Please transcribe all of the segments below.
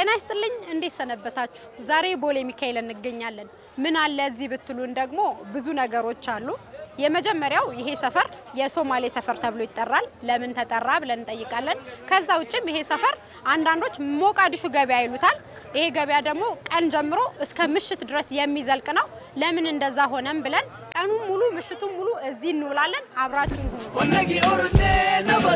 ጤና ይስጥልኝ። እንዴት ሰነበታችሁ? ዛሬ ቦሌ ሚካኤል እንገኛለን። ምን አለ እዚህ ብትሉን ደግሞ ብዙ ነገሮች አሉ። የመጀመሪያው ይሄ ሰፈር የሶማሌ ሰፈር ተብሎ ይጠራል። ለምን ተጠራ ብለን እንጠይቃለን። ከዛ ውጭም ይሄ ሰፈር አንዳንዶች ሞቃዲሹ ገበያ ይሉታል። ይሄ ገበያ ደግሞ ቀን ጀምሮ እስከ ምሽት ድረስ የሚዘልቅ ነው። ለምን እንደዛ ሆነም ብለን ቀኑን ሙሉ ምሽቱን ሙሉ እዚህ እንውላለን። አብራችሁን ሁኑ።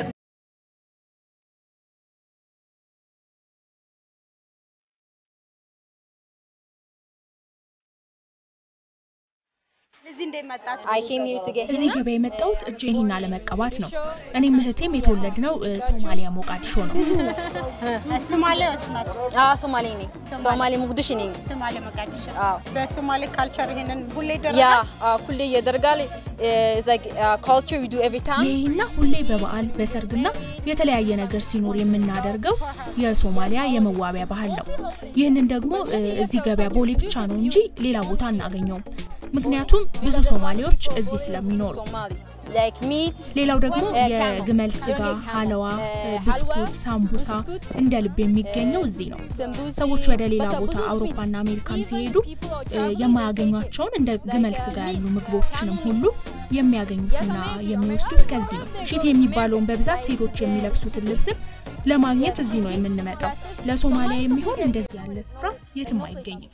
እዚህ እንዴት መጣችሁ? I came here to get እዚህ henna. ገበያ የመጣሁት እጄን ሂና ለመቀባት ነው። እኔም እህቴም የተወለድነው እ፣ ሶማሊያ ሞቃዲሾ ነው። ሶማሌዎች ናቸው። Ah, Somali ነኝ። ሶማሌ ሙቅዲሾ ነኝ። ሶማሌ መቃዲሾ። አዎ። በሶማሌ ካልቸር ይሄንን ሁሌ ያ ይደረጋል። ሁሌ ያደርጋል። It's like uh, culture we do every time. ይህ ሂና ሁሌ በበዓል በሰርግና የተለያየ ነገር ሲኖር የምናደርገው የሶማሊያ የመዋቢያ ባህል ነው። ይህንን ደግሞ እ፣ እዚህ ገበያ ቦሌ ብቻ ነው እንጂ ሌላ ቦታ አናገኘውም። ምክንያቱም ብዙ ሶማሌዎች እዚህ ስለሚኖሩ። Somali. Like meat. ሌላው ደግሞ እ፣ የግመል ካም- ስጋ፣ ካም- ሀለዋ፣ እ፣ እ፣ ብስኩት፣ ሀልዋ፣ ሳምቡሳ ብስኩት፣ እንደ ልብ የሚገኘው እዚህ ነው። ሰንቡሲ፣ ሰዎች ወደ ሌላ በቃ ቦታ ብዙ አውሮፓና sweets. አሜሪካን Even ሲሄዱ people are እ፣ traveling የማያገኟቸውን እንደ ግመል like, ስጋ uh, ያሉ meat, ምግቦችንም uh, ሁሉ የሚያገኙትና የሚወስዱት ከዚህ ነው። ሺት የሚባለውን በብዛት ሴቶች የሚለብሱትን ልብስም ለማግኘት እዚህ ነው የምንመጣው። ለሶማሊያ የሚሆን እንደዚህ ያለ ስፍራ የትም አይገኝም።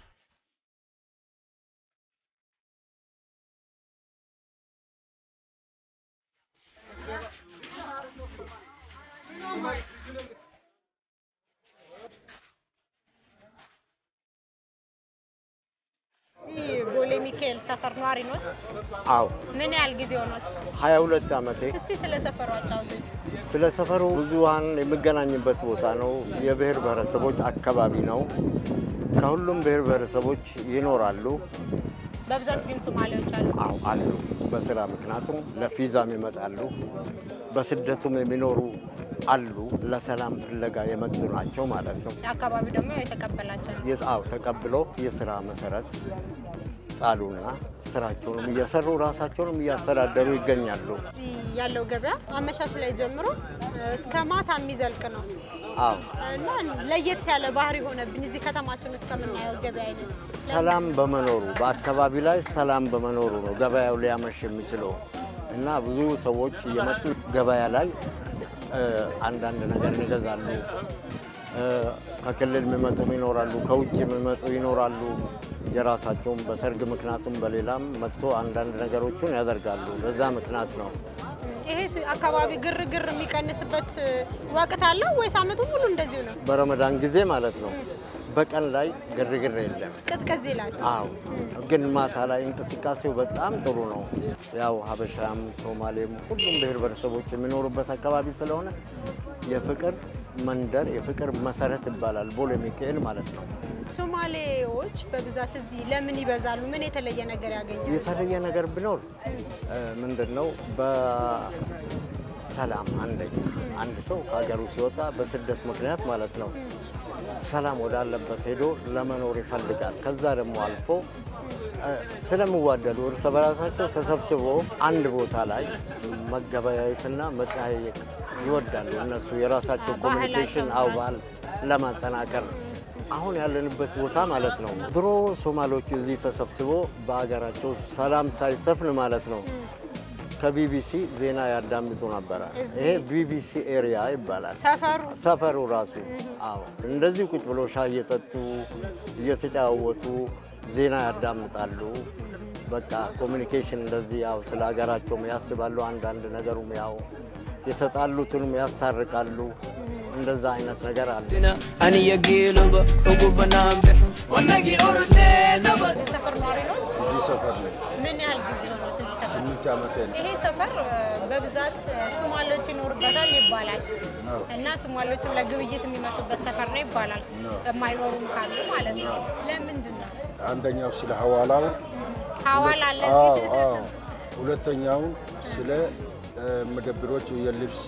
እዚህ ቦሌ ሚካኤል ሰፈር ነዋሪ ኖት? አዎ ምን ያህል ጊዜ ሆኖት? 22 ዓመቴ። እስቲ ስለ ሰፈሩ አጫውቱኝ። ስለ ሰፈሩ ብዙሃን የሚገናኝበት ቦታ ነው። የብሔር ብሔረሰቦች አካባቢ ነው። ከሁሉም ብሔር ብሔረሰቦች ይኖራሉ። በብዛት ግን ሶማሌዎች አሉ። አዎ አሉ። በስራ ምክንያቱም ለፊዛም ይመጣሉ። በስደቱም የሚኖሩ አሉ። ለሰላም ፍለጋ የመጡ ናቸው ማለት ነው። አካባቢ ደግሞ የተቀበላቸው ነው። የ- አዎ ተቀብሎ የስራ መሰረት ጣሉና ስራቸውንም እየሰሩ ራሳቸውንም እያስተዳደሩ ይገኛሉ። እዚህ ያለው ገበያ አመሻሹ ላይ ጀምሮ እስከ ማታ የሚዘልቅ ነው አዎ እና ለየት ያለ ባህሪ ሆነብኝ እዚህ ከተማችን ውስጥ ከምናየው ገበያ አይነት ሰላም በመኖሩ በአካባቢ ላይ ሰላም በመኖሩ ነው ገበያው ሊያመሽ የሚችለው እና ብዙ ሰዎች እየመጡ ገበያ ላይ እ፣ አንዳንድ ነገር ይገዛሉ። እ፣ ከክልል የሚመጡም ይኖራሉ፣ ከውጭ የሚመጡ ይኖራሉ። የራሳቸውም በሰርግ ምክንያቱም በሌላም መጥቶ አንዳንድ ነገሮችን ያደርጋሉ። በዛ ምክንያት ነው። ይሄ ስ- አካባቢ ግርግር የሚቀንስበት ወቅት አለው ወይስ አመቱ ሙሉ እንደዚሁ ነው? በረመዳን ጊዜ ማለት ነው። በቀን ላይ ግርግር የለም። ቅዝቅዝ ይላል። አዎ ግን ማታ ላይ እንቅስቃሴው በጣም ጥሩ ነው። ያው ሀበሻም ሶማሌም ሁሉም ብሔር ብሔረሰቦች የሚኖሩበት አካባቢ ስለሆነ የፍቅር መንደር የፍቅር መሰረት ይባላል ቦሌ ሚካኤል ማለት ነው። ሶማሌዎች በብዛት እዚህ ለምን ይበዛሉ? ምን የተለየ ነገር ያገኛሉ? የተለየ ነገር ቢኖር ምንድን ነው? በሰላም አንደኛ አንድ ሰው ከሀገሩ ሲወጣ በስደት ምክንያት ማለት ነው ሰላም ወዳለበት ሄዶ ለመኖር ይፈልጋል። ከዛ ደግሞ አልፎ እ፣ ስለሚዋደዱ እርስ በራሳቸው ተሰብስቦ አንድ ቦታ ላይ መገበያየትና መጠያየቅ ይወዳሉ። እነሱ የራሳቸው ኮሚኒኬሽን አው ባህል ለማጠናከር አሁን ያለንበት ቦታ ማለት ነው። ድሮ ሶማሌዎቹ እዚህ ተሰብስቦ በሀገራቸው ሰላም ሳይሰፍን ማለት ነው ከቢቢሲ ዜና ያዳምጡ ነበረ። ይሄ ቢቢሲ ኤሪያ ይባላል። ሰፈሩ ሰፈሩ ራሱ አዎ፣ እንደዚህ ቁጭ ብሎ ሻይ እየጠጡ እየተጫወቱ ዜና ያዳምጣሉ። በቃ ኮሚኒኬሽን እንደዚህ ያው ስለ ሀገራቸውም ያስባሉ። አንዳንድ ነገሩም ያው የተጣሉትንም ያስታርቃሉ። እንደዛ አይነት ነገር አለ። aniya geeloba ugu banaan bixin wanagii ordee nabad የሰፈር ነዋሪ ኖት? እዚህ ሰፈር ነኝ። ምን ያህል ጊዜ ሆኖት እዚህ ሰፈር? ስምንት ዓመቴ ነው። ይሄ ሰፈር እ፣ በብዛት እ፣ ሶማሌዎች ይኖሩበታል ይባላል እና ሶማሌዎችም ለግብይት የሚመጡበት ሰፈር ነው ይባላል። የማይኖሩም ካሉ ማለት ነው። ለምንድን ነው አንደኛው ስለ ሐዋላው፣ ሐዋላ አለ አዎ እዚህ? አዎ። ሁለተኛውን ስለ እ፣ መደብሮች የልብስ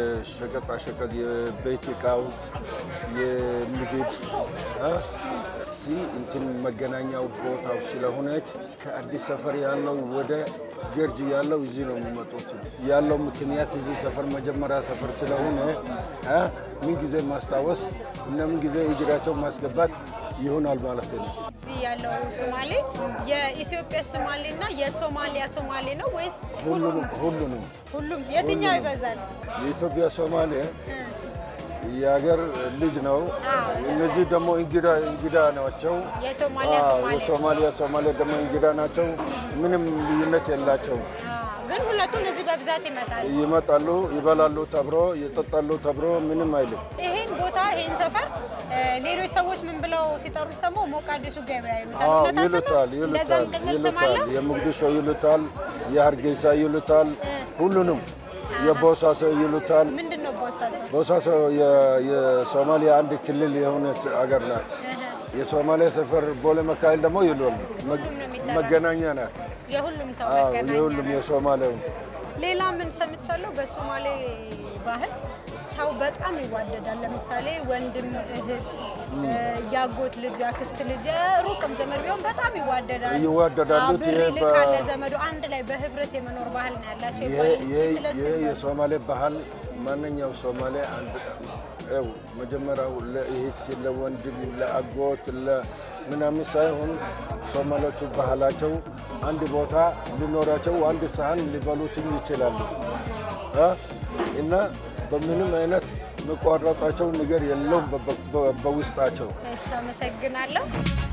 የሸቀጣ ሸቀጥ የቤት እቃው የምግብ እ፣ እዚህ እንትን መገናኛው ቦታው ስለሆነች ከአዲስ ሰፈር ያለው ወደ ገርጂ ያለው እዚህ ነው የሚመጡት። ያለው ምክንያት እዚህ ሰፈር መጀመሪያ ሰፈር ስለሆነ እ ምን ጊዜ ማስታወስ እና ምን ጊዜ እግራቸው ማስገባት ይሆናል ማለት ነው። እዚህ ያለው ሶማሌ የኢትዮጵያ ሶማሌ እና የሶማሊያ ሶማሌ ነው ወይስ ሁሉንም ሁሉንም ሁሉም? የትኛው ይበዛል? የኢትዮጵያ ሶማሌ የሀገር ልጅ ነው። እነዚህ ደግሞ እንግዳ እንግዳ ናቸው። የሶማሊያ አዎ፣ ሶማሌ የሶማሊያ ሶማሌ ደግሞ እንግዳ ናቸው። ምንም ልዩነት የላቸው። አዎ፣ ግን ሁለቱም እዚህ በብዛት ይመጣሉ። ይመጣሉ፣ ይበላሉ፣ ተብሮ ይጠጣሉ፣ ተብሮ ምንም አይልም። ይሄን ቦታ ይሄን ሰፈር እ፣ ሌሎች ሰዎች ምን ብለው ሲጠሩት ሰማው ሞቃዲሱ ገበያ ይሉታል። አዎ፣ እውነታቸው ነው? ይሉታል እንደዛም ይሉታል ቅጽል ስም ይሉታል። አለው? የሞቅዲሾ ይሉታል፣ የሀርጌሳ ይሉታል፣ ሁሉንም የቦሳሶ ይሉታል። ምንድን ነው ቦሳሶ? ቦሳሶ የ- የሶማሊያ አንድ ክልል የሆነች አገር ናት። የሶማሊያ ሰፈር ቦሌ መካኤል ደግሞ ይሉል ሁሉም ነው የሚጠራው። መገናኛ ናት። የሁሉም ሰው አዎ፣ መገናኛ የሁሉም ነው። የሶማሌው ሌላ ምን ሰምቻለሁ? በሶማሌ ባህል ሰው በጣም ይዋደዳል። ለምሳሌ ወንድም፣ እህት፣ እ፣ ያጎት ልጅ፣ ያክስት ልጅ፣ ሩቅም ዘመድ ቢሆን በጣም ይዋደዳል። ይዋደዳሉ። አዎ፣ ብር ይሄ በ- ይልካል ለዘመዱ። አንድ ላይ በህብረት የመኖር ባህል ነው ያላቸው ይሄ ይባላል። እስኪ ይሄ- ስለሱ ይሄ ንገሩኝ። የሶማሌ ባህል ማንኛው ሶማሌ አንድ ው መጀመሪያው ለእህት ለወንድም ለአጎት ለምናምን ሳይሆን ሶማሌዎቹ ባህላቸው አንድ ቦታ ሊኖራቸው አንድ ሳህን ሊበሉትም ይችላሉ እ እና በምንም አይነት መቋረጣቸው ነገር የለውም በ- በ- በውስጣቸው። እሺ፣ አመሰግናለሁ።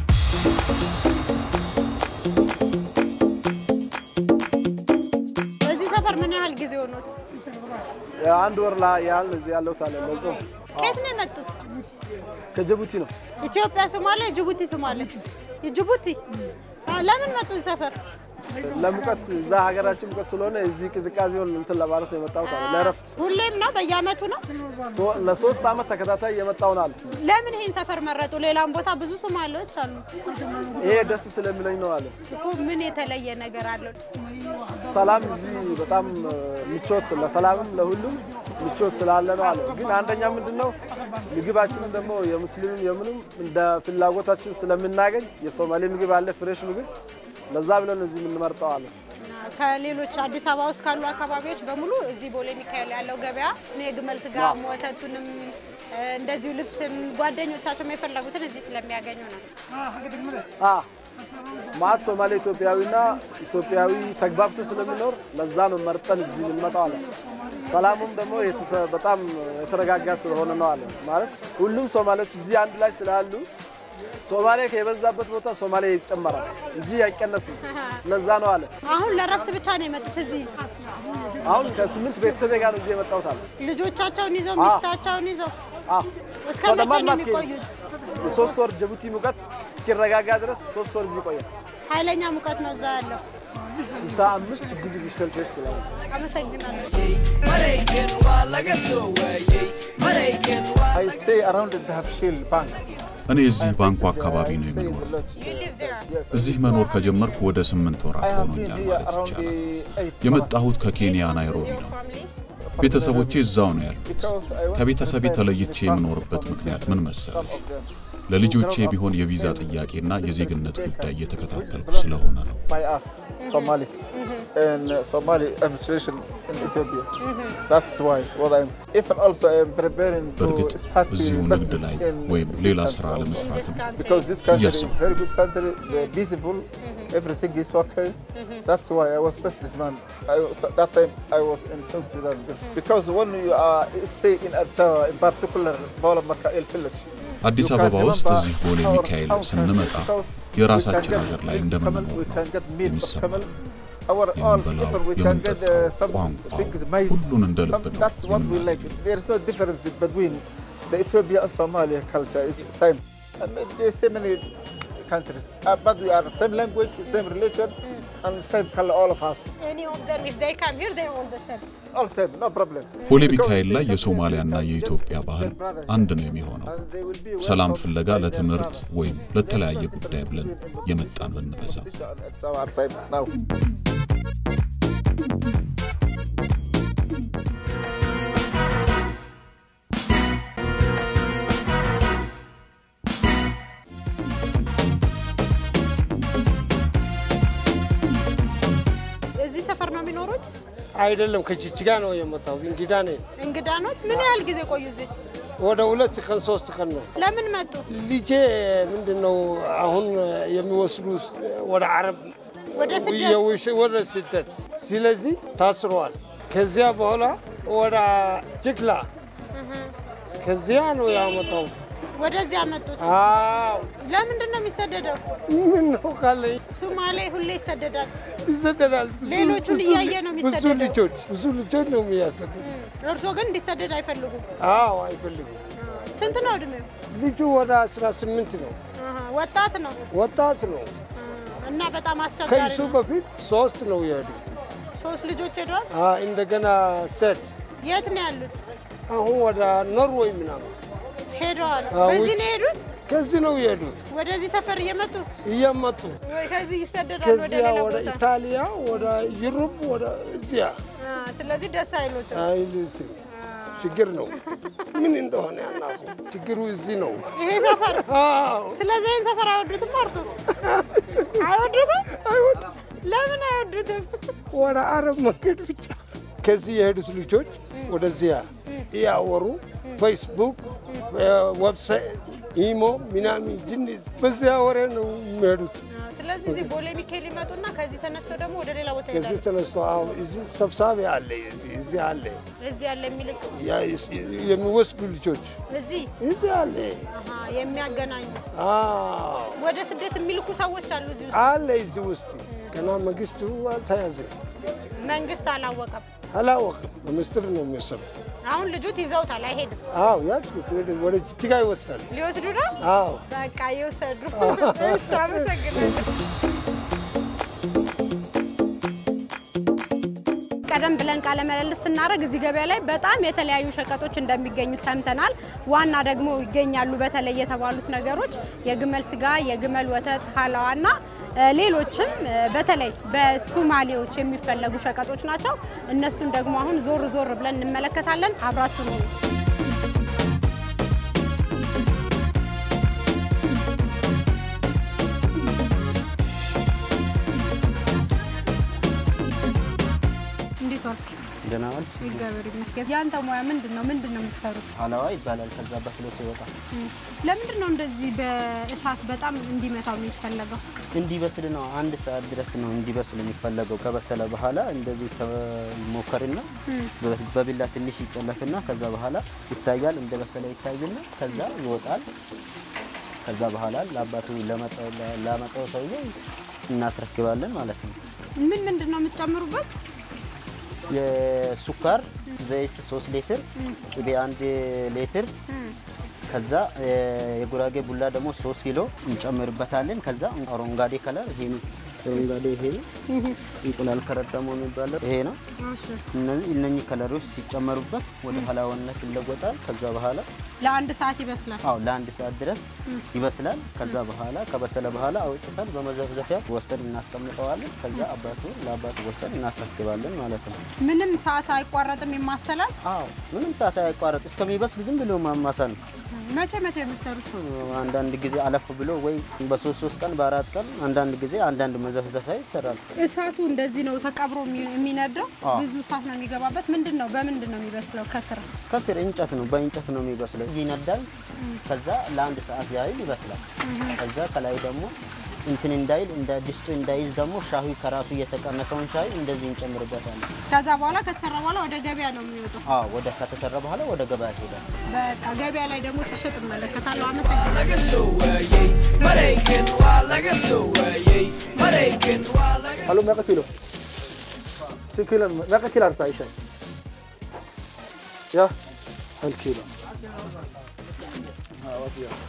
በዚህ ሰፈር ምን ያህል ጊዜ ሆኖት? አንድ ወር ላይ ያህል እዚህ ያለሁት አለ ለጾም ከየት ነው የመጡት? ከጅቡቲ ነው። ኢትዮጵያ ሶማሌ፣ ጅቡቲ ሶማሌ። ጅቡቲ አ፣ ለምን መጡ እዚህ ሰፈር? ለሙቀት እዛ ሀገራችን ሙቀት ስለሆነ እዚህ ቅዝቃዜውን እንትን ለማለት ነው የመጣሁት አለ ለእረፍት። ሁሌም ነው በየአመቱ ነው? ሶ- ለሶስት አመት ተከታታይ የመጣው ነው አለ። ለምን ይሄን ሰፈር መረጡ? ሌላም ቦታ ብዙ ሶማሌዎች አሉ ይሄ ደስ ስለሚለኝ ነው አለ። እኮ። ምን የተለየ ነገር አለው? ሰላም እዚህ በጣም እ፣ ምቾት ለሰላምም ለሁሉም ምቾት ስላለ ነው አለ። ግን አንደኛ ምንድን ነው ምግባችንም ደግሞ የሙስሊምም የምንም እንደ ፍላጎታችን ስለምናገኝ የሶማሌ ምግብ አለ ፍሬሽ ምግብ ለዛ ብለን እዚህ የምንመርጠው አለ። ከሌሎች አዲስ አበባ ውስጥ ካሉ አካባቢዎች በሙሉ እዚህ ቦሌ ሚካኤል ያለው ገበያ የግመል ስጋ ወተቱንም እ፣ እንደዚሁ ልብስም ጓደኞቻቸውም የፈለጉትን እዚህ ስለሚያገኙ ነው። አ ማት ሶማሌ ኢትዮጵያዊና ኢትዮጵያዊ ተግባብቶ ስለሚኖር ለዛ ነው መርጠን እዚህ የምንመጣው አለ። ሰላሙም ደግሞ የተሰ- በጣም የተረጋጋ ስለሆነ ነው አለ። ማለት ሁሉም ሶማሌዎች እዚህ አንድ ላይ ስላሉ ሶማሌ የበዛበት ቦታ ሶማሌ ይጨመራል እንጂ አይቀነስም። ለዛ ነው አለ። አሁን ለረፍት ብቻ ነው የመጡት እዚህ አሁን ከስምንት ቤተሰቤ ጋር ነው እዚህ የመጣሁት አለ። ልጆቻቸውን ይዘው አዎ። ሚስታቸውን ይዘው አ እስከ መቼ ነው የሚቆዩት? የሶስት ወር ጅቡቲ ሙቀት እስኪረጋጋ ድረስ ሶስት ወር እዚህ ይቆያል። ኃይለኛ ሙቀት ነው እዛ ያለው። 65 ዲግሪ ሴልሺየስ ስለሆነ አመሰግናለሁ። Maraykan waa laga soo waayey Maraykan waa I stay around the Dahabshil Bank. እኔ እዚህ ባንኩ አካባቢ ነው የምኖረው። You live there? እዚህ መኖር ከጀመርኩ ወደ ስምንት I ወራት have been ሆኖኛል here ማለት around ይቻላል። the eight የመጣሁት ከኬንያ ናይሮቢ Your ነው። family? ቤተሰቦቼ እዛው ነው ያሉት። because I want to ከቤተሰቤ prepare ተለይቼ the የምኖርበት passport ምክንያት for ምን some መሰለህ? of them. ለልጆቼ ቢሆን የቪዛ ጥያቄና የዜግነት ጉዳይ እየተከታተልኩ ስለሆነ ነው። by us, Somali, and uh, Somali administration in Ethiopia. That's why what I'm. If also I'm preparing በእርግጥ to start እዚሁ the ንግድ business ላይ in ወይም this ሌላ country ስራ also. ለመስራትም This country. Because this country Yes, is sir. very good country, they're peaceful, everything is okay. That's why I was best this man. I, was- that time I was in South Sudan. Because when you are stay in Addis Ababa, in particular, Bawla Makael village, አዲስ you can አበባ ውስጥ remember እዚህ ቦሌ our ሚካኤል house ስንመጣ country, because የራሳችን we can ሀገር get ላይ milk እንደምንኖር camel, we ነው can get meat of የሚሰማው። camel. Our all, የምንበላው even we can get uh, የምንጠጣው some ቋንቋው things, maize. ሁሉን እንደ ልብ Some, ነው that's what we like. የምናገኘው። There is no difference between the Ethiopia and Somalia culture. It's same. And there's so many countries, uh, but we are same language, same religion, and same color, all of us. Any of them, if they come here, they're all the same. All same, no problem. ቦሌ Because ሚካኤል ላይ they can የሶማሊያና be የኢትዮጵያ just ባህል their brothers. አንድ ነው የሚሆነው። And they will be ሰላም welcome ፍለጋ by their ለትምህርት brothers. ወይም ለተለያየ ጉዳይ ብለን የመጣን ብንበዛ It's our same now. አይደለም ከጅጅጋ ነው የመጣሁት። እንግዳ ነኝ። እንግዳ ኖት? ምን ያህል ጊዜ ቆዩ እዚህ? ወደ ሁለት ቀን ሶስት ቀን ነው። ለምን መጡ? ልጄ ምንድን ነው አሁን የሚወስዱ ወደ አረብ ወደ ስደት? የውሽ- ወደ ስደት። ስለዚህ ታስረዋል። ከዚያ በኋላ ወደ ጅግላ ከዚያ ነው ያመጣሁት። ወደዚህ ያመጡት? አዎ ለምንድን ነው የሚሰደደው? ምን ነው ካለኝ ሶማሌ ሁሌ ይሰደዳል። ይሰደዳል። ብዙ- ሌሎቹን ብዙ እያየ ነው ብዙ የሚሰደደው። ልጆች ብዙ ልጆች ነው የሚያሰዱ። እርስዎ ግን እንዲሰደድ አይፈልጉም። አዎ አይፈልጉም። ስንት ነው እድሜው? ልጁ ወደ 18 ነው፣ አሃ፣ ወጣት ነው ወጣት ነው። እና በጣም አስቸጋሪ ከእሱ ነው። በፊት ሶስት ነው የሄዱት። ሶስት ልጆች ሄደዋል። አ፣ እንደገና ሴት የት ነው ያሉት? አሁን ወደ ኖርዌይ ምናምን ሄደዋል። አዎ፣ በዚህ ውጭ- ነው የሄዱት? ከዚህ ነው የሄዱት ወደዚህ ሰፈር እየመጡ እየመጡ ወይ ከዚህ ይሰደዳል ወደ ከዚያ ሌላ ወደ ቦታ? ኢታሊያ ወደ ዩሮፕ ወደ እዚያ አ፣ ስለዚህ ደስ አይሉትም። አይሉትም። ችግር ነው ምን እንደሆነ ያናቁ ችግሩ እዚህ ነው። ይሄ ሰፈር አዎ ስለዚህ ይህን ሰፈር አይወዱትም። እርሱ አይወዱትም? ለምን አይወዱትም? ወደ አረብ መንገድ ብቻ ከዚህ የሄዱት ልጆች ወደዚያ እያወሩ ፌስቡክ፣ ዌብሳይት፣ ኢሞ ምናምን ጅንስ በዚያ ወሬ ነው የሚሄዱት። ስለዚህ እዚህ ቦሌ ሚካኤል ይመጡና ከዚህ ተነስተው ደግሞ ወደ ሌላ ቦታ ከዚህ ይሄዳሉ። ተነስቶ አሁን እዚህ ሰብሳቢ አለ፣ እዚህ እዚህ አለ እዚህ ያለ የሚልቅ ያ የሚወስዱ ልጆች እዚህ እዚህ አለ። አሃ፣ የሚያገናኙ አዎ ወደ ስደት የሚልኩ ሰዎች አሉ እዚህ ውስጥ። አለ እዚህ ውስጥ ገና መንግስቱ አልተያዘ መንግስት አላወቀም። አላወቅም። በምስጢር ነው የሚወሰዱ። አሁን ልጁት ይዘውታል፣ አይሄድም። አዎ ያዝኩት ወደ- ወደ ጅጅጋ ይወስዳል። ሊወስዱ ነው። አዎ በቃ ይወሰዱ። እሺ፣ አመሰግናለሁ። ቀደም ብለን ቃለ ምልልስ ስናደርግ እዚህ ገበያ ላይ በጣም የተለያዩ ሸቀጦች እንደሚገኙ ሰምተናል። ዋና ደግሞ ይገኛሉ በተለይ የተባሉት ነገሮች የግመል ስጋ፣ የግመል ወተት፣ ሀላዋና እ፣ ሌሎችም እ፣ በተለይ በሱማሌዎች የሚፈለጉ ሸቀጦች ናቸው። እነሱን ደግሞ አሁን ዞር ዞር ብለን እንመለከታለን። አብራችሁ ነው። እንዴት ዋልክ? ደህና ዋልሽ? እግዚአብሔር ይመስገን። የአንተ ሙያ ምንድን ነው? ምንድን ነው የምትሰሩት? ሀላዋ ይባላል። ከዛ በስሎ ሲወጣ ለምንድን ነው እንደዚህ በእሳት በጣም እንዲመታው የሚፈለገው? እንዲበስል ነው። አንድ ሰዓት ድረስ ነው እንዲበስል የሚፈለገው። ከበሰለ በኋላ እንደዚህ ተሞከርና በ- በቢላ ትንሽ ይጨለፍና ከዛ በኋላ ይታያል። እንደበሰለ ይታይና ከዛ ይወጣል። ከዛ በኋላ ለአባቱ ለመጣው ላመጣው ሰውዬ እናስረክባለን ማለት ነው። ምን ምንድን ነው የምትጨምሩበት? የሱካር ዘይት ሶስት ሊትር ቅቤ አንድ ሊትር ከዛ እ፣ የጉራጌ ቡላ ደግሞ ሶስት ኪሎ እንጨምርበታለን። ከዛ አረንጓዴ ከለር ይሄ ነው። አረንጓዴ ይሄ ነው። እንቁላል ከረር ደግሞ የሚባለው ይሄ ነው። እነዚህ እነኚህ ከለሮች ሲጨመሩበት ወደ ሀላዋነት ይለወጣል። ከዛ በኋላ ለአንድ ሰዓት ይበስላል። አዎ ለአንድ ሰዓት ድረስ ይበስላል። ከዛ በኋላ ከበሰለ በኋላ አውጥተን በመዘፍዘፊያ ወስደን እናስቀምጠዋለን። ከዛ አባቱ ለአባቱ ወስደን እናስረክባለን ማለት ነው። ምንም ሰዓት አይቋረጥም፣ ይማሰላል። አዎ ምንም ሰዓት አይቋረጥ እስከሚበስል ዝም ብሎ ማማሳል ነው። መቼ መቼ የምትሰሩት? አንዳንድ ጊዜ አለፍ ብሎ ወይ በሶስት ሶስት ቀን በአራት ቀን አንዳንድ ጊዜ አንዳንድ መዘፍዘፊያ ይሰራል። እሳቱ እንደዚህ ነው ተቀብሮ የሚ- የሚነደው። አዎ። ብዙ እሳት ነው የሚገባበት። ምንድን ነው በምንድን ነው የሚበስለው? ከስር ከስር እንጨት ነው በእንጨት ነው የሚበስለው። ይነዳል። ከዛ ለአንድ ሰዓት ያህል ይበስላል። ከዛ ከላይ ደግሞ እንትን እንዳይል እንደ ድስቱ እንዳይዝ ደግሞ ሻሂ ከራሱ የተቀነሰውን ሻሂ እንደዚህ እንጨምርበታለን። ከዛ በኋላ ከተሰራ በኋላ ወደ ገበያ ነው የሚወጣው። አዎ ወደ ከተሰራ በኋላ ወደ ገበያ ይሄዳል። በቃ ገበያ ላይ ደግሞ ሲሸጥ እመለከታለሁ። አመሰግናለሁ። laga soo waayey maraykan waa laga soo waayey maraykan waa laga Hallo, meeqa kilo? Si kilo, meeqa kilo rabtaa isha? Ya, hal kilo. Ah, waa diyaar.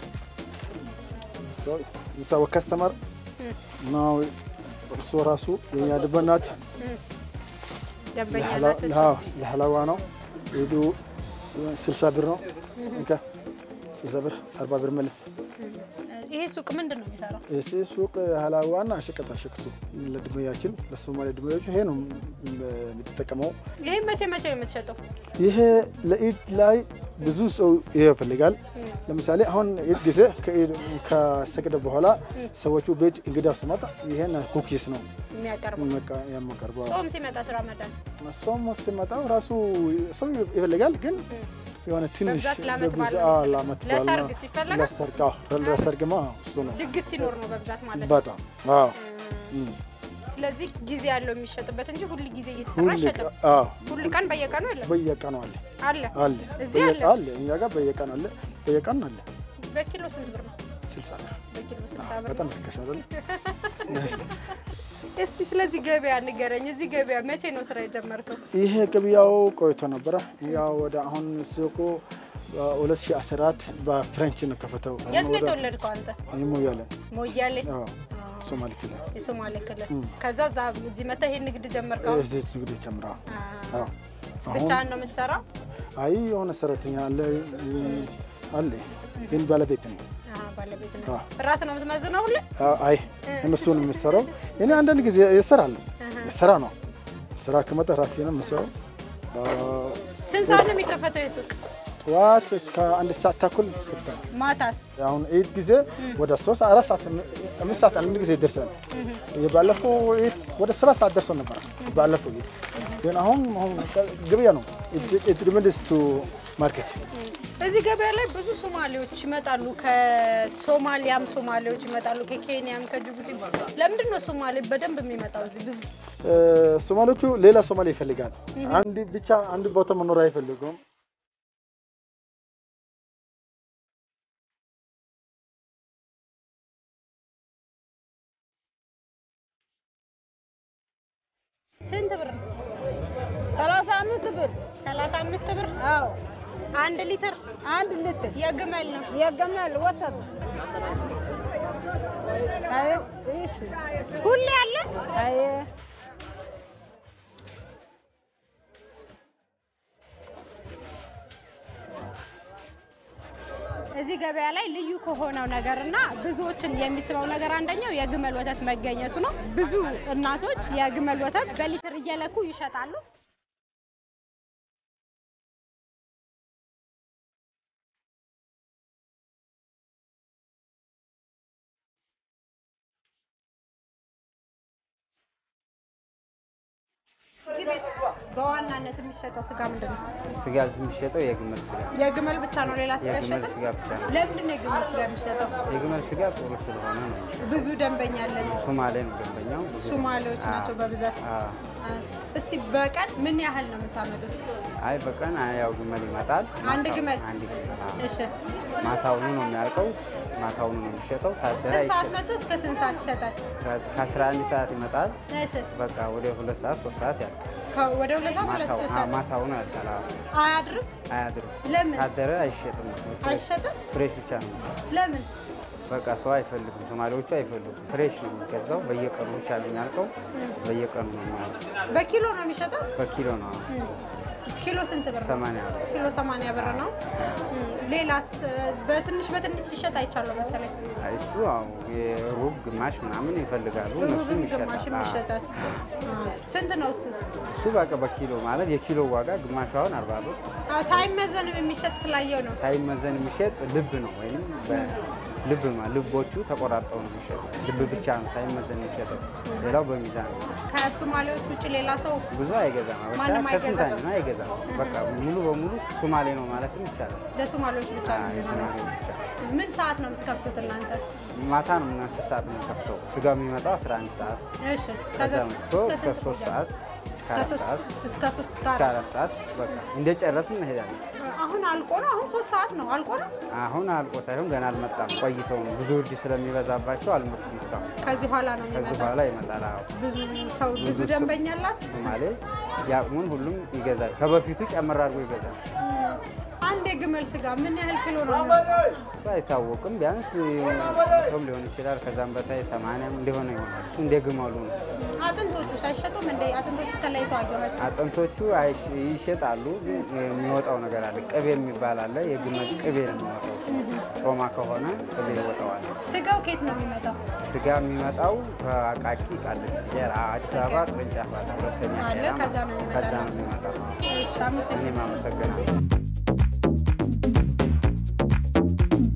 So, this is our customer. Now, እሱ ራሱ የኛ ድበ ናት። ደንበኛ ለሐላ- ናት እሷ። አዎ፣ ለሐላዋ ነው። ሄዱ ስልሳ ብር ነው። እንካ ስልሳ ብር አርባ ብር መልስ። ይሄ ሱቅ ምንድን ነው የሚሰራው? እዚህ ሱቅ ሀላዋና ሸቀጣ ሸቀጡ ለድመያችን ለሶማሌ ድመዮቹ ይሄ ነው የምትጠቀመው። ይሄ መቼ መቼ ነው የምትሸጠው? ይሄ ለኢድ ላይ ብዙ ሰው ይሄ ይፈልጋል። ለምሳሌ አሁን ኢድ ጊዜ ከኢድ ከሰገደ በኋላ ሰዎቹ ቤት እንግዳ ሲመጣ ይሄን ኩኪስ ነው የሚያቀርቡ መቃ- የማቀርበው። ጾም ሲመጣ ስራ መዳን ጾም ሲመጣው ራሱ ሰው ይፈልጋል፣ ግን የሆነ ትንሽ በብዛት ለዓመት በዓል በብዛ- ነው አዎ፣ ለዓመት በዓል ነው። ለሰርግ ሲፈለጋል? ለሰርግ አዎ፣ ለሰርግማ እሱ ነው ድግስ ሲኖር ነው በብዛት ማለት ነው። በጣም አዎ እም። ስለዚህ ጊዜ ያለው የሚሸጥበት እንጂ ሁል ጊዜ እየተሰራ ሁል አይሸጥም። ቀ- አዎ ሁል ቀን በየቀኑ የለም በየቀኑ አለ አለ አለ እዚህ በየ- አለ። አለ እኛ ጋር በየቀኑ አለ በየቀኑ አለ በኪሎ ስንት ብር ነው? ስልሳ ብር በኪሎ ስልሳ ብር በጣም ነው። ርካሽ አይደል? እስቲ ስለዚህ ገበያ ንገረኝ። እዚህ ገበያ መቼ ነው ስራ የጀመርከው? ይሄ ገበያው ቆይቶ ነበረ። ያው ወደ አሁን ሱቁ በ2014 በፍሬንች ነው ከፈተው። የት ነው የተወለድከው አንተ? ሞያሌ ሞያሌ አዎ፣ ሶማሌ ክልል የሶማሌ ክልል። እም። ከዛ እዛ እዚህ መተህ ይሄን ንግድ ጀመርከው? እዚህ ንግድ ጀምራ አዎ። አሁን ብቻህን ነው የምትሰራው? አይ የሆነ ሰራተኛ አለ እም፣ አለ ግን ባለቤት ነው። አዎ፣ ባለቤት ነው። አዎ። ራስህ ነው የምትመዝነው ሁሌ? አይ እነሱን የምሰራው እኔ አንዳንድ ጊዜ እሰራለሁ። ስራ ነው ስራ ከመጣ ራሴ ነው የምሰራው። ስንት ሰዓት ነው የሚከፈተው የሱቅ? ጠዋት እስከ አንድ ሰዓት ተኩል ክፍት ነው። ማታስ? አሁን ኢድ ጊዜ ወደ ሶስት አራት ሰዓት አምስት ሰዓት አንድ ጊዜ ይደርሳል። የባለፈው ኢድ ወደ ሰባት ሰዓት ደርሶ ነበር። ባለፈው ኢድ ግን አሁን አሁን ገበያ ነው። ኢት ሪሜንድስ ቱ ማርኬት እዚህ ገበያ ላይ ብዙ ሶማሌዎች ይመጣሉ። ከሶማሊያም ሶማሌዎች ይመጣሉ፣ ከኬንያም ከጅቡቲ። ለምንድን ነው ሶማሌ በደንብ የሚመጣው እዚህ ብዙ? ሶማሌዎቹ ሌላ ሶማሌ ይፈልጋል። አንድ ብቻ አንድ ቦታ መኖር አይፈልጉም። ስንት ብር ነው? ሰላሳ አምስት ብር ሰላሳ አምስት ብር አዎ። አንድ ሊትር አንድ ሊትር የግመል ነው የግመል ወተት አይ እሺ ሁሌ አለ አይ እዚህ ገበያ ላይ ልዩ ከሆነው ነገር እና ብዙዎችን የሚስበው ነገር አንደኛው የግመል ወተት መገኘቱ ነው። ብዙ እናቶች የግመል ወተት በሊትር እየለኩ ይሸጣሉ። እዚህ ቤት በዋናነት የሚሸጠው ስጋ ምንድን ነው? ስጋ የሚሸጠው የግመል ስጋ የግመል ብቻ ነው፣ ሌላ ስጋ የግመል አይሸጥም? ስጋ ብቻ ነው። ለምንድን ነው የግመል ስጋ የሚሸጠው? የግመል ስጋ ጥሩ ስለሆነ ነው። ብዙ ደንበኛ አለን። ሶማሌ ነው ደንበኛው። ብዙ ሶማሌዎች ናቸው በብዛት። አዎ። እስቲ በቀን ምን ያህል ነው የምታመጡት? አይ በቀን ያው ግመል ይመጣል። አንድ ማታው- ግመል? አንድ ግመል አዎ። እሺ ማታውኑ ነው የሚያልቀው። ማታውኑ ነው የሚሸጠው። ታደረ ስንት ሰዓት አይሸጥም። መጥቶ እስከ ስንት ሰዓት ይሸጣል? ከ11 ሰዓት ይመጣል። እሺ በቃ ወደ ሁለት ሰዓት ሶስት ሰዓት ያልቃል። ከ- ወደ ሁለት ሰዓት ሁለት ማታው ሶስት አዎ፣ ሰዓት ማታውኑ ያልቃል። አዎ። አያድርም? አያድርም። ለምን? ታደረ አይሸጥም። አይሸጥም? ፍሬሽ ብቻ ነው የሚሸጠው። ለምን? በቃ ሰው አይፈልጉም። ሶማሌዎቹ አይፈልጉም። ፍሬሽ ነው የሚገዛው። በየቀኑ ብቻ ነው የሚያልቀው። በየቀኑ ነው የሚያልቀው። በኪሎ ነው የሚሸጠው? በኪሎ ነው እም። ኪሎ ስንት ብር ነው? ሰማንያ ብር። ኪሎ ሰማንያ ብር ነው። እም። ሌላስ በትንሽ በትንሽ ሲሸጥ አይቻለሁ መሰለኝ። አይ እሱ አዎ የሩብ ግማሽ ምናምን ይፈልጋሉ። ሩብም እነሱም ግማሽም ይሸጣል። ይሸጣል። አ፣ ስንት ነው እሱስ? እሱ በቃ በኪሎ ማለት የኪሎ ዋጋ ግማሽ አሁን አርባ ብር አ፣ ሳይመዘንም የሚሸጥ ስላየው ነው። ሳይመዘን የሚሸጥ ልብ ነው ወይም ልብ ልቦቹ ተቆራርጠው ነው የሚሸጡ። ልብ ብቻ ነው ሳይመዘን የሚሸጠው። ሌላው በሚዛን ነው። ከሶማሌዎች ውጭ ሌላ ሰው ብዙ አይገዛም። አበሻ ማንም ከስንት አይገዛም። አንድ ነው አይገዛም። በቃ ሙሉ በሙሉ ሶማሌ ነው ማለትም ይቻላል። ለሶማሌዎች ብቻ ነው አዎ፣ የሚሆነው። የሶማሌዎች ብቻ። ምን ሰዓት ነው የምትከፍቱት እናንተ? ማታ ነው እና አስር ሰዓት ነው የምንከፍተው። ስጋ የሚመጣው 11 ሰዓት እሺ ከዛ ከዛ መጥቶ እስከ እስከ ስንት ሶስት ይቆያል? ሰዓት እስከ እስከ አራት ሶስት ሰዓት እስከ ሶስት እስከ እስከ አራት አራት ሰዓት በቃ እንደ ጨረስን እንሄዳለን። አሁን አልቆ ነው። አሁን ሶስት ሰዓት ነው አልቆ ነው። አሁን አልቆ ሳይሆን ገና አልመጣም። ቆይተው ነው ብዙ እርድ ስለሚበዛባቸው አልመጡም እስካሁን። ከዚህ በኋላ ነው ከዚህ የሚመጣው። በኋላ ይመጣል። አዎ ብዙ ሰው ብዙ ብዙ ሰው- ደንበኛ አላችሁ? ሶማሌ የአቅሙን ሁሉም ይገዛል። ከበፊቱ ጨምር አድርጎ ይገዛል። አንድ የግመል ስጋ ምን ያህል ኪሎ ነው? የሚሆነው? እሱ አይታወቅም። ቢያንስ ቶም ሊሆን ይችላል። ከዛም በታይ ሰማንያም እንደሆነ ይሆናል። እሱ እንደ ግመሉ ነው። አጥንቶቹ ሳይሸጡም እንደ አጥንቶቹ ተለይተው አየኋቸው። አጥንቶቹ አይሽ- ይሸጣሉ። ግን የሚወጣው ነገር አለ። ቅቤ የሚባል አለ። የግመል ቅቤ ነው የሚወጣው። ጮማ ከሆነ ቅቤ ይወጣዋል። ስጋው ከየት ነው የሚመጣው? ስጋ የሚመጣው ከአቃቂ ቃሊቲ ቄራ አዲስ አበባ ቅርንጫፍ አለ። ሁለተኛ አለ፣ ቄራ ከዛ ነው የሚመጣው። ከዛ ነው የሚመጣው። እሺ፣ አመሰግናለሁ። እኔም አመሰግናለሁ።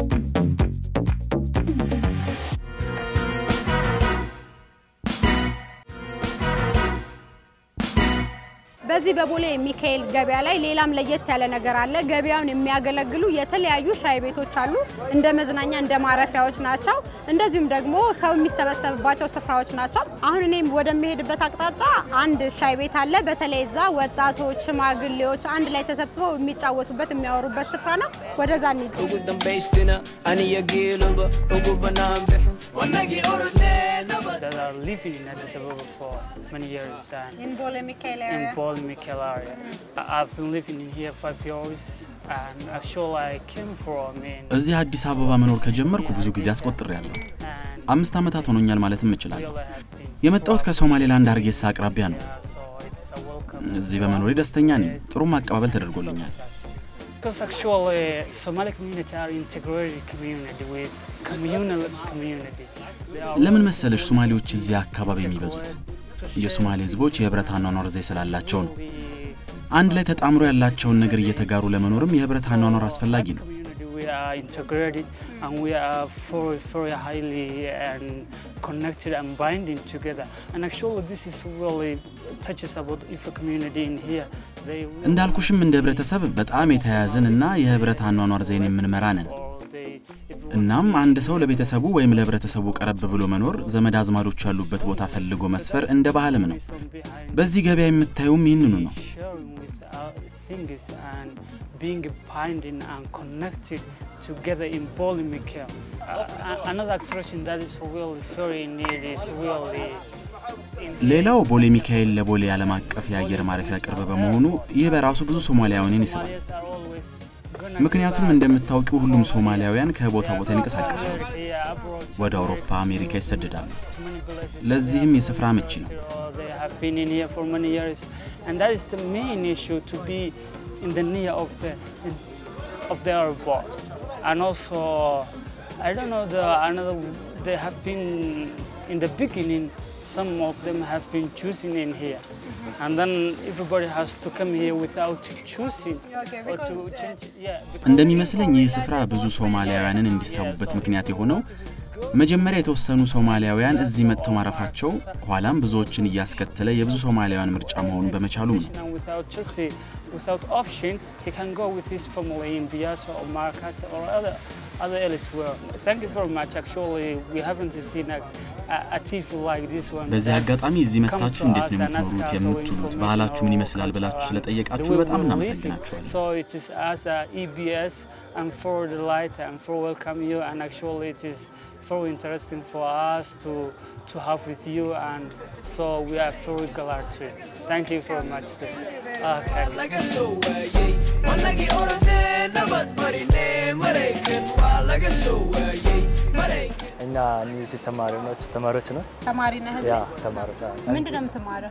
በዚህ በቦሌ ሚካኤል ገበያ ላይ ሌላም ለየት ያለ ነገር አለ። ገበያውን የሚያገለግሉ የተለያዩ ሻይ ቤቶች አሉ። እንደ መዝናኛ እንደ ማረፊያዎች ናቸው። እንደዚሁም ደግሞ ሰው የሚሰበሰብባቸው ስፍራዎች ናቸው። አሁን እኔም ወደሚሄድበት አቅጣጫ አንድ ሻይ ቤት አለ። በተለይ እዛ ወጣቶች፣ ሽማግሌዎች አንድ ላይ ተሰብስበው የሚጫወቱበት የሚያወሩበት ስፍራ ነው። ወደዛ እንሂድ። ugu dambaystina aniya geeloba ugu bannaan bixin wanagii orodnee nabad that are living in Addis Ababa for many years and In Bole Mikhail in area. Bole Mikhail area. I- I've been living in here five years and actually I came from in እዚህ አዲስ አበባ መኖር ከጀመርኩ ብዙ ጊዜ አስቆጥሬያለሁ። አምስት ዓመታት ሆኖኛል ማለትም እችላለሁ። የመጣሁት ከሶማሌላንድ ሀርጌሳ አቅራቢያ ነው። እዚህ በመኖሬ ደስተኛ ነኝ። ጥሩም አቀባበል ተደርጎልኛል። because actually Somali community are integrated community with communal community. They are ለምን መሰለሽ ሶማሌዎች እዚህ አካባቢ የሚበዙት? የሶማሌ ህዝቦች የህብረት አኗኗር ዘዬ ስላላቸው ነው። አንድ ላይ ተጣምሮ ያላቸውን ነገር እየተጋሩ ለመኖርም የህብረት አኗኗር አስፈላጊ ነው። we are integrated and we are very, very highly and connected and binding together. And actually, this is really touches about if a community in here. They really እንዳልኩሽም እንደ ህብረተሰብ በጣም የተያያዝን እና የህብረት አኗኗር ዘይን የምንመራ ነን። እናም አንድ ሰው ለቤተሰቡ ወይም ለህብረተሰቡ ቀረብ ብሎ መኖር ዘመድ አዝማዶች ያሉበት ቦታ ፈልጎ መስፈር እንደ ባህልም ነው። በዚህ ገበያ የምታዩም ይህንኑ ነው። sharing with our things and being binding and connected together in Boli Mikhail. Uh, another attraction that is really very neat is really ሌላው ቦሌ ሚካኤል ለቦሌ ዓለም አቀፍ የአየር ማረፊያ ቅርብ በመሆኑ ይህ በራሱ ብዙ ሶማሊያውያንን ይስባል። ምክንያቱም እንደምታውቂው ሁሉም ሶማሊያውያን ከቦታ ቦታ ይንቀሳቀሳሉ፣ ወደ አውሮፓ፣ አሜሪካ ይሰደዳሉ። ለዚህም የስፍራ አመቺ ነው። they have been in here for many years, and that is the main issue to be in the near of the of the airport. And also, I don't know the another. They have been in the beginning. Some of them have been choosing in here, and then everybody has to come here without choosing or to change. Yeah, because እንደሚመስለኝ ይህ ስፍራ ብዙ ሶማሊያውያንን እንዲሳቡበት ምክንያት የሆነው መጀመሪያ የተወሰኑ ሶማሊያውያን እዚህ መጥተው ማረፋቸው ኋላም ብዙዎችን እያስከተለ የብዙ ሶማሊያውያን ምርጫ መሆኑን በመቻሉም ነው። and without just a, without option, he can go with his family in Biasa or Market or other other elsewhere. Thank you very much. Actually, we haven't seen a, a, a TV like this one. በዚህ that አጋጣሚ እዚህ come መጥታችሁ to እንዴት us ነው and ask የምትኖሩት፣ us our የምትውሉት፣ ባህላችሁ ምን ይመስላል ብላችሁ ስለጠየቃችሁ the way በጣም we live. እናመሰግናችኋለን። So it is as a EBS and for the light and for welcome you and actually it is very interesting for us to to have with you and so we are very glad to. Thank you very much. Sir. Okay. laga soo waayey wanagii orodnee nabad marinee maraykan waa laga soo waayey maraykan እኛ እነዚህ ተማሪዎች ተማሪዎች ነው ተማሪ ነህ? ያ እዚህ? ተማሪዎች ምንድን ነው የምትማረው?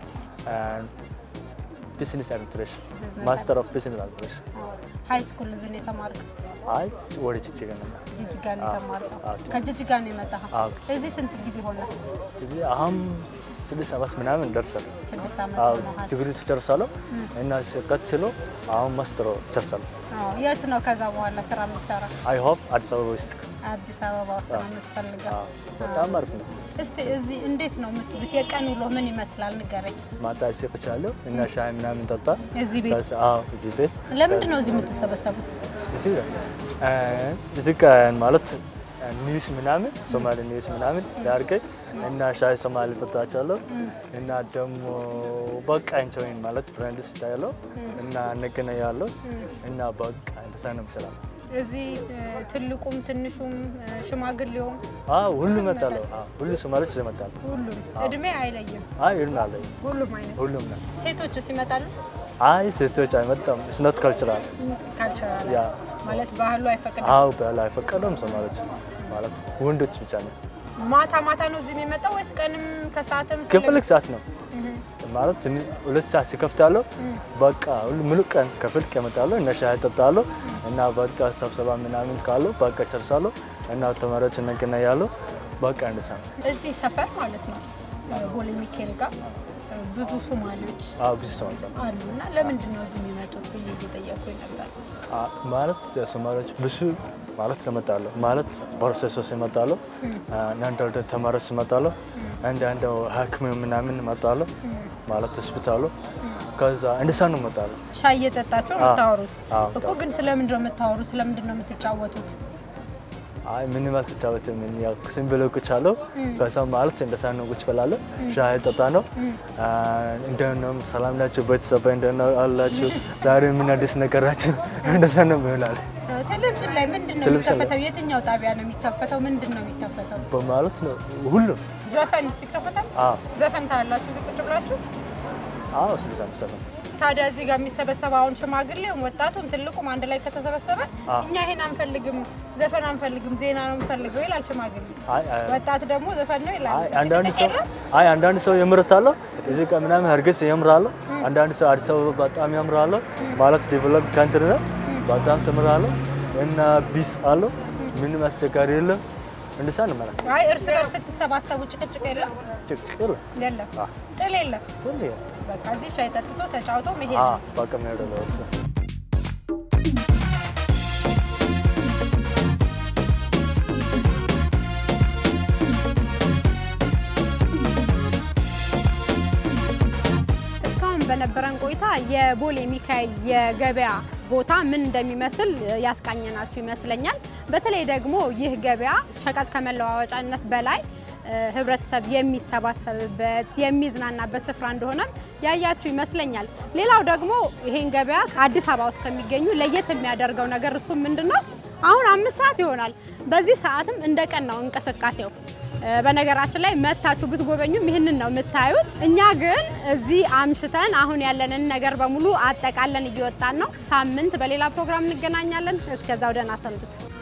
ቢዝነስ አድሚኒስትሬሽን Business ማስተር ኦፍ ቢዝነስ አድሚኒስትሬሽን ሀይ ስኩል እዚህ ነው የተማርከው? አይ ወደ ጅጅጋ ነው ጅጅጋ ነው አዎ፣ የተማርከው? አዎ። ከጅጅጋ ነው የመጣኸው? አዎ። እዚህ ስንት ጊዜ ሆነ? እዚህ አሁን ስድስት ዓመት ምናምን ደርሳል ስድስት ዓመት አዎ ሆኖሃል። ዲግሪ ጨርሳለሁ እም። እና ቀጥሎ አሁን ማስተር ጨርሳለሁ አዎ። የት ነው ከዛ በኋላ ስራ የምትሰራ? አይ ሆፕ አዲስ አበባ ውስጥ አዲስ አበባ ውስጥ ነው የምትፈልገው? በጣም አሪፍ ነው እስቲ እዚህ እንዴት ነው የምትውሉት? የቀን ውሎ ምን ይመስላል ንገረኝ። ማታ እዚህ ቁጭ ያለው እና ሻይ ምናምን ጠጣ እዚህ ቤት? ከዛ- አዎ እዚህ ቤት ለምንድን ነው እዚህ የምትሰበሰቡት? እዚህ እ፣ እዚህ ቀን ማለት ኒውስ ምናምን ሶማሊ ኒውስ ምናምን ያርገኝ እና ሻይ ሶማሊ ጠጣቻለሁ እና ደግሞ በቃ እንቸወይን ማለት ፍሬንድስ ይታያለሁ እና እንገናኛለሁ እና በቃ እንደዛ ነው የምሰራው። እዚህ እ፣ ትልቁም ትንሹም እ፣ ሽማግሌውም አዎ ሁሉ እመጣለሁ። አዎ ሁሉ ሶማሊዎች ይመጣሉ። ሁሉም አዎ። እድሜ አይለይም። አይ ሁሉም አለ ሁሉም አይነት ሁሉም ነው። ሴቶችስ ይመጣሉ? አይ ሴቶች አይመጣም። ስነት ካልቸራል ካልቸራል ያ ማለት ባህሉ አይፈቅድም። አዎ ባህል አይፈቀደም። ሶማሊዎች ማለት ወንዶች ብቻ ነው። ማታ ማታ ነው እዚህ የሚመጣው ወይስ ቀንም ከሰዓትም? ከፍልክ ሰዓት ነው እህ፣ ማለት ትንሽ ሁለት ሰዓት ሲከፍታለሁ እህ። በቃ ሁሉ ሙሉ ቀን ከፍልክ እመጣለሁ እና ሻይ እጠጣለሁ እና በቃ ስብሰባ ምናምን ካለው በቃ ጨርሳለሁ እና ተማሪዎች እንገናኛለሁ። በቃ እንደዛ ነው። እዚህ ሰፈር ማለት ነው ቦሌ ሚካኤል ጋር እ፣ ብዙ ሶማሌዎች አዎ ብዙ ሰው አለ። አሉ እና ለምንድን ነው እዚህ የሚመጡት ብዬ እየጠየኩኝ ነበር። አ- ማለት ሶማሊዎች ብዙ ማለት ይመጣሉ ማለት ፕሮፌሰሮች ይመጣሉ፣ አንዳንድ ተማሪዎች ይመጣሉ፣ አንዳንድ ሐኪም ምናምን ይመጣሉ ማለት ሆስፒታሉ። ከዛ እንደዛ ነው እመጣለሁ። ሻይ እየጠጣችሁ ነው አዎ። የምታወሩት አዎ፣ እኮ። ግን ስለምንድን ነው የምታወሩት? ስለምንድን ነው የምትጫወቱት? አይ ምንም አልተጫወትም። ያው ዝም ብሎ ቁጭ አለው። እም። ከዛ ማለት እንደዛ ነው ቁጭ ብላለሁ። እም። ሻይ ጠጣ ነው። እም። እንደት ነው ሰላም ናችሁ? ቤተሰብ እንደት ነው አላችሁ? ዛሬ ምን አዲስ ነገር ናችሁ? እንደዛ ነው ይሆናል ቴሌቪዥን ላይ ምንድን ነው ቴሌቪዥን ላይ? የሚከፈተው? የትኛው ጣቢያ ነው የሚከፈተው? ምንድን ነው የሚከፈተው? በማለት ነው ሁሉም ዘፈን ይከፈታል? አዎ ዘፈን ታያላችሁ እዚህ ቁጭ ብላችሁ? አዎ ስለዛ ነው ሰፈን ታዲያ እዚህ ጋር የሚሰበሰበው አሁን ሽማግሌውም ወጣቱም ትልቁም አንድ ላይ ከተሰበሰበ አዎ። እኛ ይሄን አንፈልግም፣ ዘፈን አንፈልግም፣ ዜና ነው የምፈልገው ይላል ሽማግሌ። አይ አይ ወጣት ደግሞ ዘፈን ነው ይላል። አይ አንዳንድ ጭቅጭቅ ሰው የለም? አይ አንዳንድ ሰው የምርታለሁ እዚህ ጋር ምናምን እርግጥ የምራለሁ። አንዳንድ ሰው አዲስ አበባ በጣም ያምራለሁ ማለት ዴቨሎፕ ካንትሪ ነው። በጣም ትምራለሁ እና ቢስ አለው ምንም አስቸጋሪ የለም። እንደዛ ነው ማለት ነው። አይ እርስ በርስ ስትሰባሰቡ ጭቅጭቅ የለም? ጭቅጭቅ የለም። የለም። አዎ ጥል የለም። ጥል የለም። በቃ እዚህ ሻይ ጠጥቶ ተጫውቶ መሄድ አዎ ነው። በቃ ምን ያደረገው እሱ እስካሁን በነበረን ቆይታ የቦሌ ሚካኤል የገበያ ቦታ ምን እንደሚመስል ያስቃኘናችሁ ይመስለኛል። በተለይ ደግሞ ይህ ገበያ ሸቀጥ ከመለዋወጫነት በላይ እ፣ ህብረተሰብ የሚሰባሰብበት የሚዝናናበት ስፍራ እንደሆነም ያያችሁ ይመስለኛል። ሌላው ደግሞ ይሄን ገበያ አዲስ አበባ ውስጥ ከሚገኙ ለየት የሚያደርገው ነገር እሱ ምንድን ነው? አሁን አምስት ሰዓት ይሆናል። በዚህ ሰዓትም እንደ ቀን ነው እንቅስቃሴው። እ፣ በነገራችን ላይ መታችሁ ብትጎበኙም ይህንን ነው የምታዩት። እኛ ግን እዚህ አምሽተን አሁን ያለንን ነገር በሙሉ አጠቃለን እየወጣን ነው። ሳምንት በሌላ ፕሮግራም እንገናኛለን። እስከዛው ደህና ሰንብቱ።